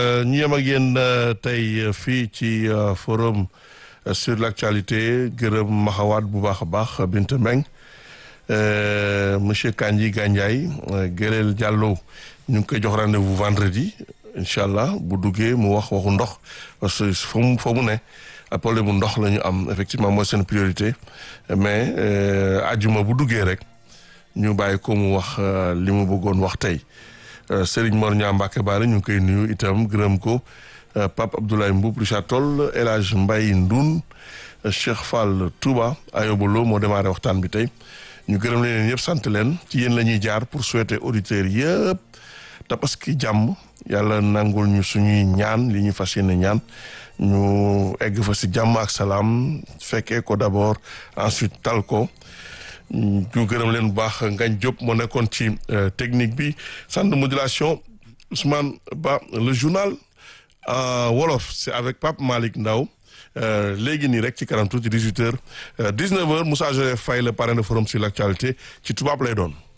ñu yem ak yéen tey fii ci forum sur l'actualité gërëm maxawaat bu baax a baax Binta Mbeng monsieur Kandji Gandiaye Gëreel Diallo ñu ngi koy jox rendez-vous vendredi incha allah bu duggee mu wax waxu ndox parce que fa mu fa mu ne problème mu ndox la ñu am effectivement mooy seen priorité mais ajjuma bu duggee rek ñu bàyyi ko mu wax li mu bëggoon wax tey Serigne Mor Niang Mbacke Baare ñu ngi koy nuyu itam gërëm ko Pape Abdoulaye Mboup Richard Toll El Hadj Mbaye Ndoun Cheikh Fall Touba Ayobolo moo démarré waxtaan bi tey ñu gërëm leen yëpp sant leen ci yéen la ñuy jaar pour souhaiter auditeurs yëpp tabaski jàmm yàlla nangul ñu suñuy ñaan li ñu fas yéene ñaan ñu egg fa si jàmm ak salaam fekkee ko d'abord ensuite tal ko ñu gërëm leen bu baax Ngañ Diop moo nekkoon ci technique bi centre de modulation Ousmane Ba le journal wolof c'est avec Pape Malick Ndaw léegi nii rek ci kanam tuuti 18 heures 19 heures Moussa Joseph Faye le parrain de forum sur l'actualité ci tubaab lay doon